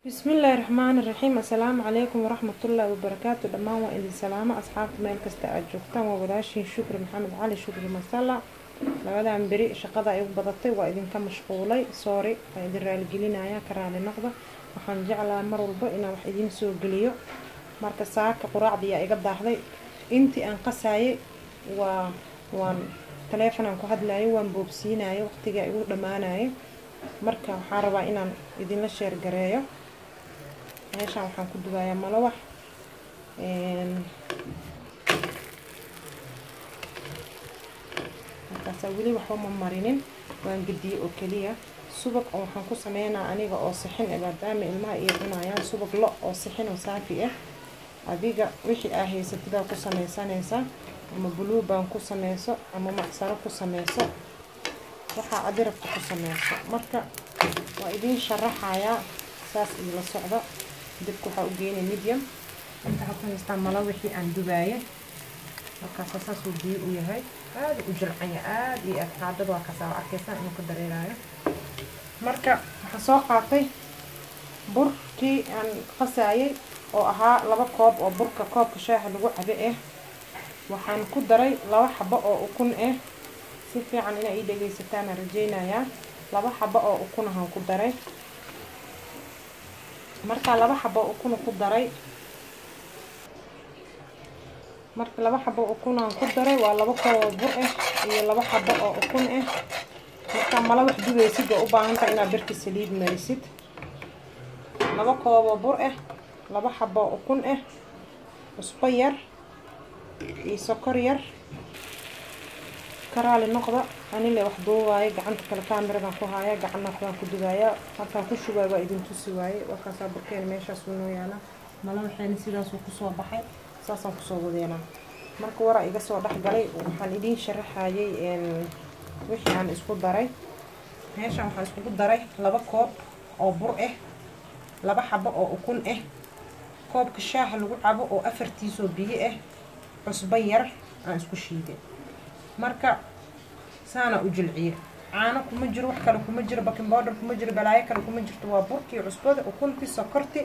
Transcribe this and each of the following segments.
bismillaahi raxmaani raxiim assalaamu calaykum waraxmatullaahi wabarakaatu dhammaan waa idin salaamo asxaabta meel kasta aad joogtaan waa walaashiin shukri maxamed cali shukri masala labadan beri shaqada ay u badatay waa idinka mashquulay soori waa idin raaligelinaya ka raali noqda waxaan jeclaa mar walba inaan wax idiin soo geliyo marka saaka quraacdii aa iga daahday intii aan qasaayay waa waan taleefonaan ku hadlayo waan boobsiinayo waqtigaa igu dhammaanayo marka waxaan rabaa inaan idinla sheergareeyo meeshaan waxaan ku dubayaa malawax markaasaa weli waxba ma marinin waan gediyey oo keliya subag oo waxaan ku sameynaa aniga oo sixin e maadaama ilmaha iyo cunayaan subag lo oo sixin oo saafi ah adiga wixii aa haysatidaa ku sameysanaysaa ama buluuban ku sameyso ama macsaro ku sameyso waxaa adi rabta ku sameyso marka waa idiin sharaxayaa saas iila socda dabka waxaa u geynay medium inta waxaa ku haystaa mala wixii aan dubaaye markaasa saasuu biyo u yahay aada u jilcanya aada iyo aad qaadada waa kasaa arkaysaan inuu ka dareerayo marka waxaa soo qaatay burkii aan qasaayay oo ahaa laba koob oo burka koobka shaaha lagu cabe ah waxaan ku daray laba xabo oo ukun ah si fiican inaa ii dhegeysataan rajeynayaa laba xabo oo ukun ahaan ku daray markaa laba xabo ukuna ku daray marka laba xabo ukunaan ku daray waa laba kooboo bur ah iyo laba xabo oo ukun ah markaa mala wax dubaysid waa u baahantaha inaad birka saliid marisid laba kooboo bur ah laba xabo ukun ah cusbo yar iyo sokor yar karaali noqda anile wax duubaayo gacanta kale kaamiradan ku haaya gacanna waxbaan ku dubaaya halkaan ku shubaayo waa idin tusi waaye warkaasaa burkeena meeshaasuu noo yaala mala waxayna sidaasuu kusoo baxay saasaan kusoo wadeena marka waraa iga soo dhexgalay waxaan idiin sharaxayay wixii aan isku daray meeshaan waxaan iskugu daray laba koob oo bur ah laba xabo oo ukun ah koobka shaaha lagu cabo oo afartiisoo biyo ah cusbo yar aan isku shiiday marka saana u jilciye caano kuma jiro wax kale kuma jiro baking bowder kuma jiro balaayo kale kuma jirto waa burkii cusbada ukuntii sokorti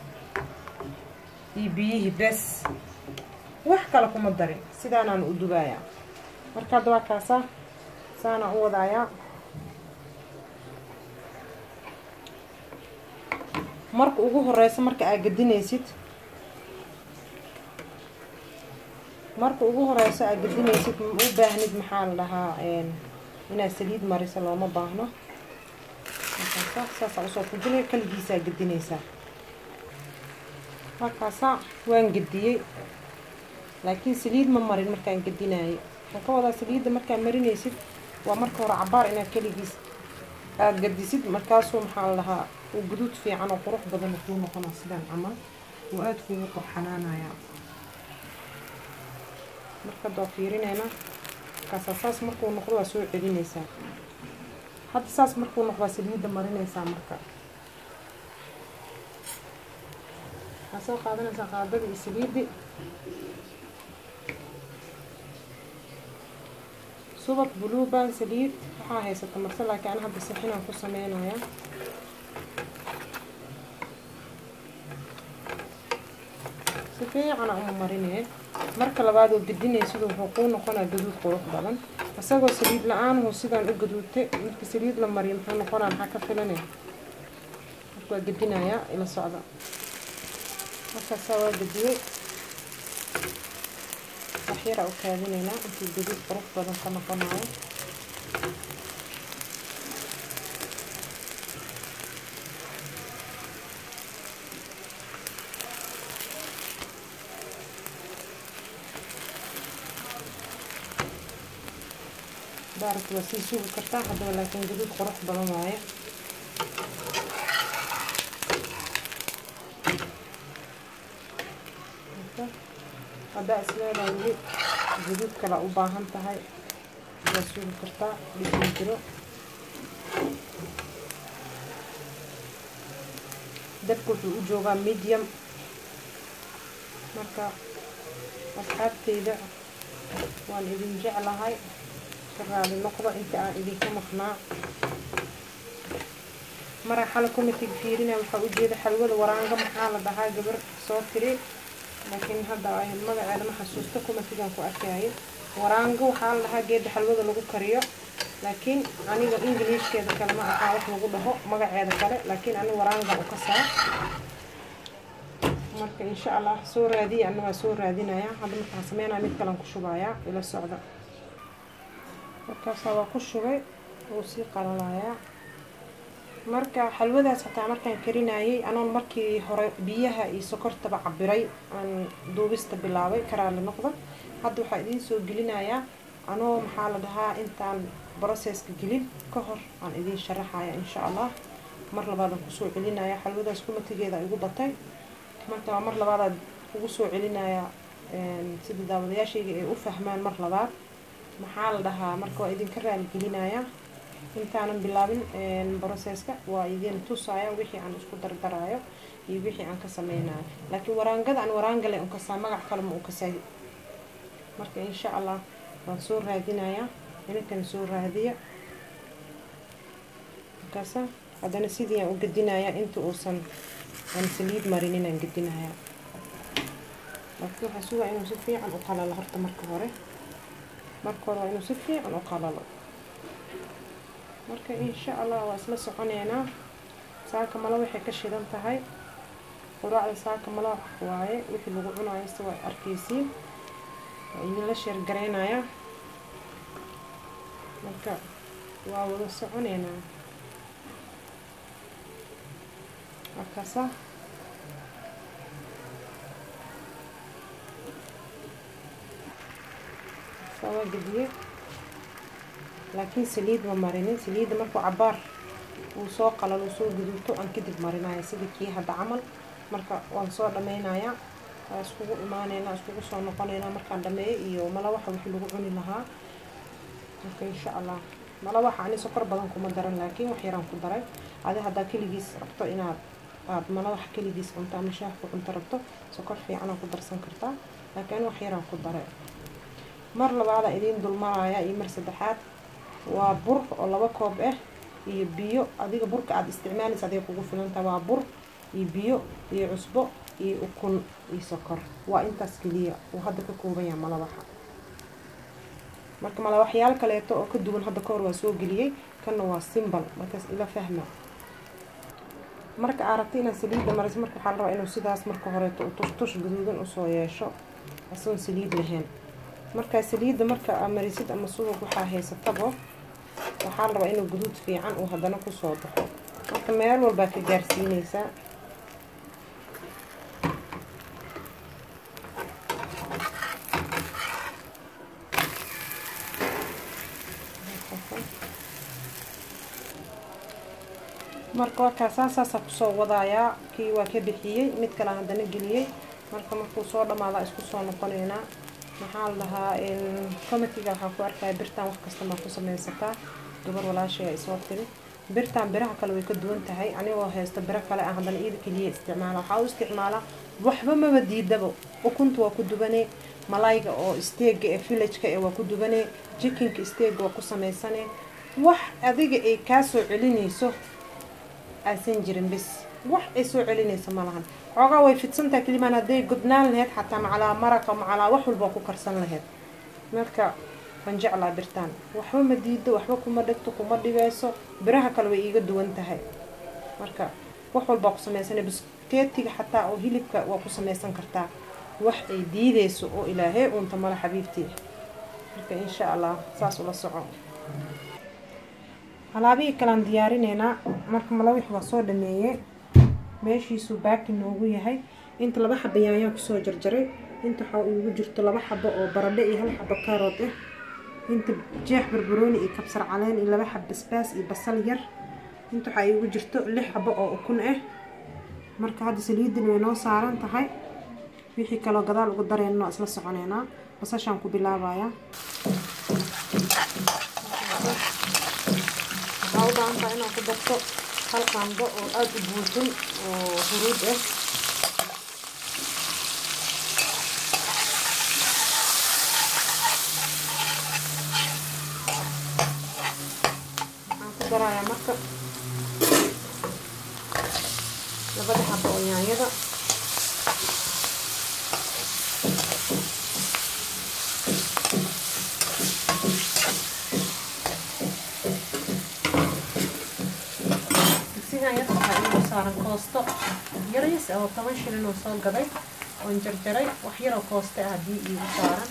iyo biyihii bes wax kale kuma darin sidaanaan u dubayaa marka hadda waa kaasaa saana u wadaayaa marka ugu horeysa marka aad gedinaysid marka ugu horeyso aad gedinaysid u baahnid maxaa la dhahaa inaad saliid mariso looma baahno saasaa usoo fujinay kaligiisaa gedinaysaa markaasa waan gediyey laakiin saliid ma marin markaan gedinaayo waxaan ka wadaa saliidda markaad marinaysid waa marka hore cabaar inaad keligiis aada gedisid markaasuu maxaa la dhahaa uu guduud fiican oo qurux badan kuu noqona sidaan camal uu aada kuugu qorxanaanayaa marka doo fiirinayna markaasaa saas markuu noqdo waa soo celinaysaa hadda saas markuu noqdo waa saliidda marinaysaa marka waxaa soo qaadanaysaa qaadada iyo saliiddi subag buluuban saliid waxaa haysata marse laakiin ana hadda sixinaan ku sameynaya si fiicana uma marinee marka labaad oo gedinaysid wuxuu kuu noqonaa gaduud qurux badan isagoo saliid la-aanhu sidaan u gaduudtay marka saliid la mariyo muxuu noqonaa maxaa ka filanay marka waa gedinayaa ila socda markaasaa waa gediyey waxyaraa u kaadinaynaa intuu gaduud qurux badan ka noqonayo daaragta waa sii sugi kartaa haddaba laakiin gaduud qurux badan waaye haddaa isleedahay weli gaduud kala u baahan tahay waa sugi kartaa dhigin jiro dabka wuxuu u joogaa medium marka asxaabteyda waan idin jeclahay raali noqdo inta aan idinka maqnaa maraa xala commitig fiirinaya waxaa ujeeda xalwada waraanga maxaa la dhahaa gabar soo tiri laakiin hadda magaceeda ma xasuusta comitigan ku arkayay waraango waxaa la dhahaa geeda xalwada lagu kariyo laakiin aniga ingiliishkeeda kale ma aqaan wax lagu dhaho magaceeda kale laakiin ani waraanga u kasaa marka insha allah soo raadiya ana waa soo raadinaya hadda markaan sameynaya mid kalean ku shubayaa ila socda markaasaa waa ku shubay wuu sii qalalayaa marka xalwadaas hataa markaan karinayay anoon markii hore biyaha iyo sokortaba cabiray aan duubista bilaabay karaali noqda hadda waxaa idiin soo gelinayaa anoo maxaa la dhahaa intaan processka gelin ka hor aan idiin sharaxaya insha allah mar labaadaan kusoo celinaya xalwadaas kumatigeeda igu batay marka waa mar labaadaad ugu soo celinaya sida daawadayaashayga ay u fahmaan mar labaad maxaa la dhahaa marka waa idinka raaligelinaya intaanan bilaabin processka waa idin tusaya wixii aan isku dardarayo iyo wixii aan ka sameynayo laakiin waraangada aan waraangale un kasaa magac kale ma u kasay marka insha allah waan soo raadinaya ininkana soo raadiya markaasa haddana sidii aan u gedinaya inta uusan aan saliid marinin aan gedinaya laakiin waxaa sugaa inuu si fiican u qalalo horta marka hore marka hore waa inuu si fiican u qalalo marka insha allah waa isla soconeynaa saaka malo waxay ka shidan tahay quraacda saaka malo waaye wixii lagu cunayo se waa arkeysiin waa idinla sheergaraynaya marka waa wada soconeynaa markaasa saa waa gediye laakiin saliid ma marinin saliidda markuu cabaar uu soo qalal uu soo guduuto aan kadib marinaya sida kii hadda camal marka waan soo dhameynayaa waa iskugu imaaneynaa iskugu soo noqoneynaa markaan dhameeyo iyo malawaxa wixii lagu cuni lahaa marka insha allah malawaxa ani sokor badan kuma daran laakiin wax yaraan ku daray adi haddaa keligiis rabto inaad aada malawax keligiis cunto ama shaah ku cunto rabto sokor fiicanaa ku darsan kartaa laakiin wax yaraan ku daray mar labaada idiin dulmaraya iyo mar saddexaad waa bur oo laba koob ah iyo biyo adiga burka aada isticmaalaysa adiga kugu filanta waa bur iyo biyo iyo cusbo iyo ukun iyo sokor waa intaas keliya uu hadda ka kooban yaha malawaxa marka malawaxyaal kaleeto oo ka duwan hadda kahor waa soo geliyey kanna waa simbal markaas ila fahma marka aad rabta inaad saliidda mariso marka waxaa la rabaa inuu sidaas marka horeeto u tushtush gaduudan usoo yeesho asagoon saliid lahayn markaa saliidda marka aa marisid ama subag waxaa haysatabo waxaa la rabaa inuu guduud fiican uu haddana kusoo baxo marka meel walbaa ka gaarsiineysaa marka warkaa saasaasaa kusoo wadayaa kii waa ka bixiyey mid kale haddana geliyey marka markuu soo dhamaadaa isku soo noqoneynaa maxaa la dhahaa comitiga waxaa ku arkaya birtaan wax kasta maa ku sameysataa gabar walaashay isoo tiri birtaan biraha kale way ka duwan tahay anigoo haysto biro kale ah haddana iyada keliya isticmaala waxaa u isticmaalaa waxba maba diidabo ukunta waa ku dubanee malayga oo steega ee villageka ee waa ku dubanee jikinka steega waa ku sameysane wax adiga ay kaa soo celinayso aysan jirin bis wax ay soo celinayso ma lahan xoogaa way fidsantaha kelimaan hadday gudnaan laheyd xataa macalaa maraqa macalaa wax walba ku karsan laheyd marka waan jeclaa birtaan waxba ma diido waxba kuma dhigto kuma dhibeyso biraha kale way iiga duwan tahay marka wax walbaa ku sameysana biskeetiga xataa oo hilibka waa ku sameysan kartaa wax ay diideyso oo ilaahey uunta mala xabiibtii marka insha allah saas ula soco alaabihii kalean diyaarineynaa marka malawix waa soo dhameeyey meeshiisuu baaki noogu yahay inta laba xaba yaanyaan kusoo jarjaray inta waxaa iigu jirto laba xabo oo baradho iyo hal xabo kaarood ah inta jeex barbarooni iyo kabsar caleen iyo laba xab basbaas iyo basal yar inta waxaa iigu jirto lix xabo oo ukun ah marka hadda saliidin way noo saaran tahay wixii kaloo gadaal ugu dareyna waa isla soconeynaa basashaan ku bilaabayaa waxaa u baahan tahay inaad ku darto hal qaando oo aada u buuxin oo huruud ah waxaan ku darayaa marka xabo oo yaanyada digsigan yar waxaa inuu saaran koosto yaryas oo toban shilin oo soo gaday oon jarjaray wax yaroo kooste ah haddii iigu saaran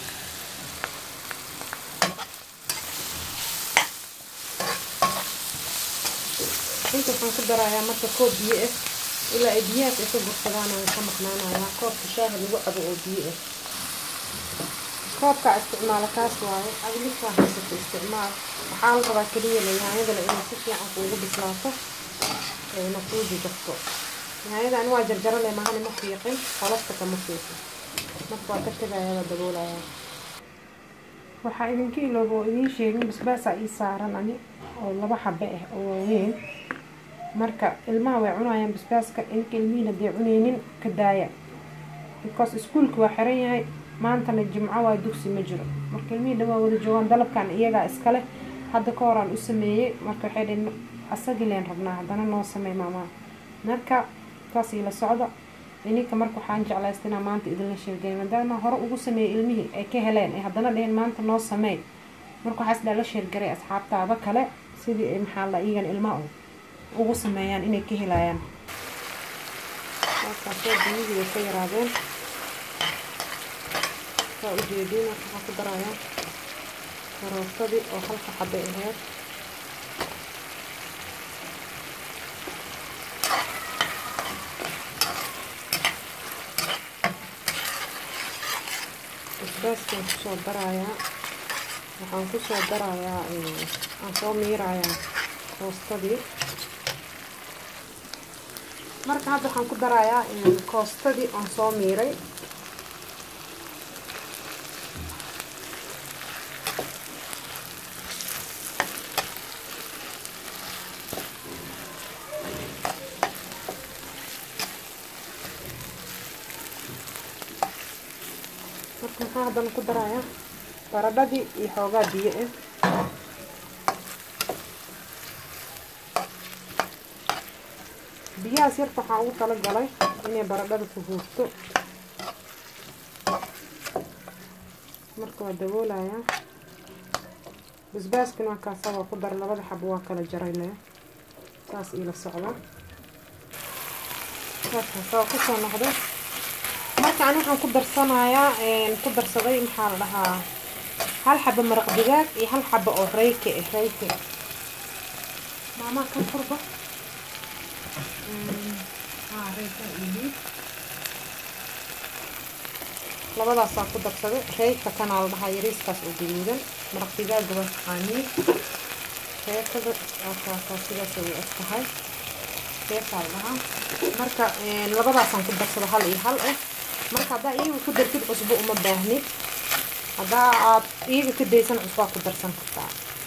inta waxaan ku darayaa marka koob biyo ah ilaa ay biyahaas ay ka gursadaan aan ka maqnaanayaa koobka shaaha lagu cabo oo biyo ah koobkaa isticmaala kaas waaye adilifaa haysata isticmaal waxaa la rabaa keliya la yaanyadana inay si fiican kuugu bislaato ayna kuu jijabto yaanyada ani waa jarjarale mahani ma fiiqin qolofta kama fiiqin marka waa ka tegayaa waa daboolayaa waxaa idinka ilooba oo idiin sheegin basbaasaa ii saaran ani oo laba xabe ah oo waaweyn marka ilmaha way cunayaan basbaaska inka ilmihiin hadday cunaynin ka daaya because iskuulka waa xiran yahay maantana jimco waa dugsi ma jiro marka ilmihii dhan waa wada joogaan dalabkan iyagaa iskale hadda ka horaan u sameeyey marka waxay dhaheen asagii leen rabnaa haddana noo sameey maamaa marka taas ila socda ininka marka waxaan jeclaysta inaa maanta idinla sheergay maadaama hore ugu sameeyey ilmihii ay ka heleen ay haddana dheheen maanta noo sameey marka waxaa isdhaa la sheergaray asxaabtaada kale sidii ay maxaa la iyagan ilmaha ugu sameeyaan inay ka helayaan markaasoo biyihii way ka yaraadeen saa ujeediin waxaa ku darayaa karootadii oo halka xabay aheyd basbaaskaan kusoo darayaa waxaan kusoo darayaa aan soo miirayaa koostadii marka hadda waxaan ku darayaa koostadii aan soo miiray marka maxaa haddana ku darayaa baradhadii iyo xoogaa biyo ah biyahaas yarta waxaan ugu tala galay inay baradhada ku huurto marka waa daboolayaa basbaaskuna waa kaasa waa ku dara labada xabo waa kala jaray le saas iila socda saakaasa waa kusoo noqday marka ani waxaan ku darsanayaa ku darsaday maxaa la dhahaa hal xabo maraq digaag iyo hal xabo oo reyke ah reyke maamaa kan furba labadaasaan ku darsaday reeyka kanaa la dhahaa yariiskaas oo gaduudan maraq digaaga waa taqaaniin reekada waakaasaa sidaas way eg tahay reekaa la dhahaa marka labadaasaan ku darsada hal iyo hal ah marka haddaa iyaga ku dartid cusbo uma baahnid haddaa aad iyaga ka daysan cusbaa ku darsan kartaa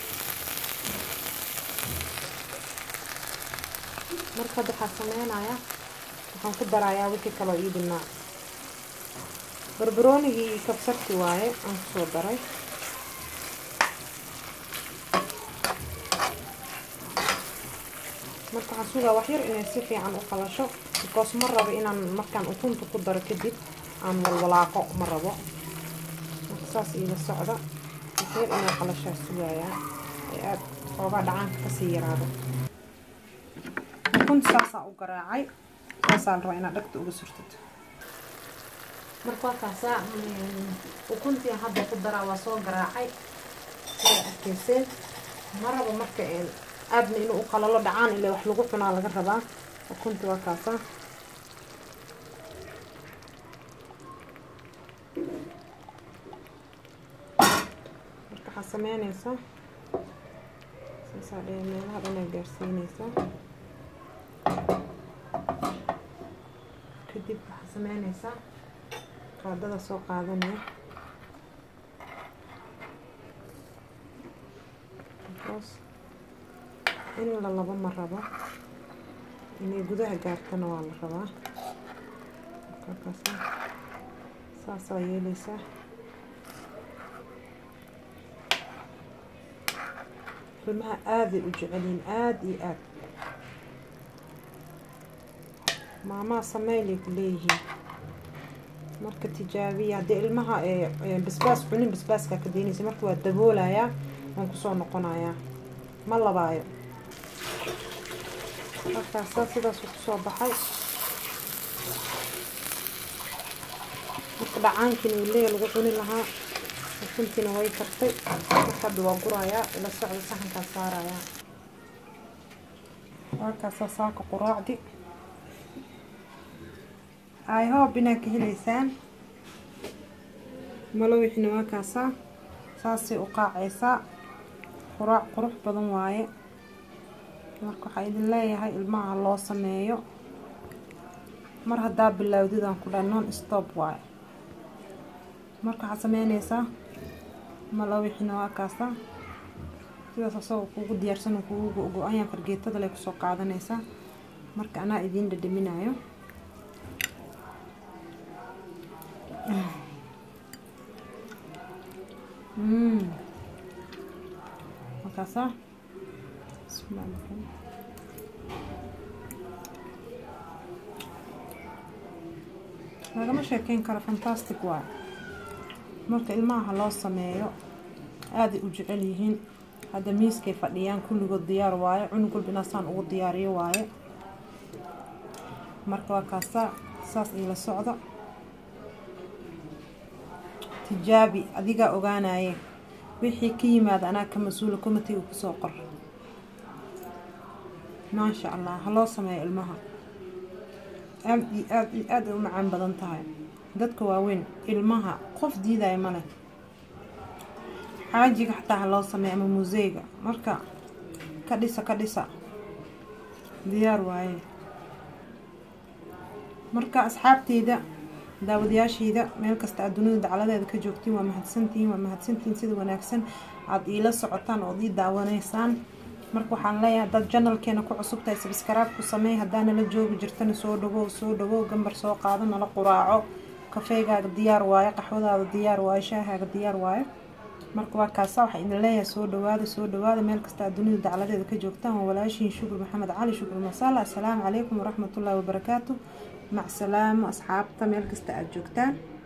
marka hadda waxaa sameynayaa waxaan ku darayaa wixii kaloo ii dhinnaa barbaroonigii iyo kabsarti waaye aan kusoo daray marka waxaan sugaa wax yar inay si fiican u qalasho because ma rabo inaan markaan ukunta ku daro kadib aan walwalaaqo ma rabo marka saas iila socda wax yar inay qalashaa sugayaa ee aada xoogaa dhacaanka kasii yaraado ukunta saasaa u garaacay saasaa la rabaa inaad dhagta uga surtid marka wakaasaa ukuntii hadda ku daraa waa soo garaacay sida arkeyseen ma rabo marka aadna inuu u qalalo dhacaan ilaa wax lagu cunaa laga rabaa ukuntii waa kaasa marka waxaa sameyneysaa saasaa dhee meelaha dhanaa gaarsiineysaa kadib waxaa sameyneysaa qaadada soo qaadanaya because in la labo ma rabo inay gudaha gaartana waa la rabaa markaakaasa saasaa yeeleysaa ilmaha aaday u jecelyihin aada iyo aad maamaa sameylay ku leeyihiin marka tijaabiya haddii ilmaha basbaas cunin basbaaskaa ka daynaysa marka waa daboolayaa waan kusoo noqonayaa ma labaayo markaasaa sidaas kusoo baxay marka dhacaankiina uleya lagu cuni lahaa ukuntiina way kartay marka hadda waa gurayaa ila socda saxankaa saarayaa waakaasaa saaka quraacdi i hope inaad ka helaysaan malowixina waa kaasaa saasay u qaacaysaa quraac qurux badan waaye marka waxaa idin leeyahay ilmaha loo sameeyo mar haddaa bilaawdidaan ku dhahay non stop waaye marka waxaad sameynaysaa malowixina waa kaasaa sidaas asagoo kuugu diyaarsan kuugu go-ayaan fargeetada lay kusoo qaadanaysaa marka anaa idiin dhadhaminayo markaasaa lagama sheekeyn karo fantastic waay marka ilmaha loo sameeyo aaday u jecel yihiin hadda miiskay fadhiyaan kulligood diyaar waaye cunug walba inaasaan ugu diyaariyo waaye marka waa kaasaa saas iila socda tijaabi adigaa ogaanaye wixii ka yimaada anaa ka mas-uula komatiga kusoo qor maasha allah ha loo sameeyo ilmaha aad iyo aad iyo aad ay u macaan badan tahay dadka waaweyn ilmaha qof diidaya male xaajiga xataa ha loo sameeyo ama museyga marka ka dhisa ka dhisa diyaar waaye marka asxaabteyda daawadayaashayda meel kasta aad dunida dacaladeeda ka joogtiin waa mahadsantihiin waa mahadsantihiin sida wanaagsan aada iila socotaan ood ii daawanaysaan marka waxaan leeyahay dad janalkeena ku cusub tahay sabskaraab ku sameey haddaa nala joogi jirtana soo dhawow soo dhawow gambar soo qaado nala quraaco kafeegaaga diyaar waayo qaxwadaada diyaar waayo shaahaaga diyaar waayo marka waa kaasa waxaa idin leeyahay soo dhawaada soo dhawaada meel kasta aad dunida dacaladeeda ka joogtaan waa walaashiin shukur maxamed cali shukur masala assalaamu calaykum waraxmatullaahi wabarakaatu mac salaamo asxaabta meel kasta aada joogtaan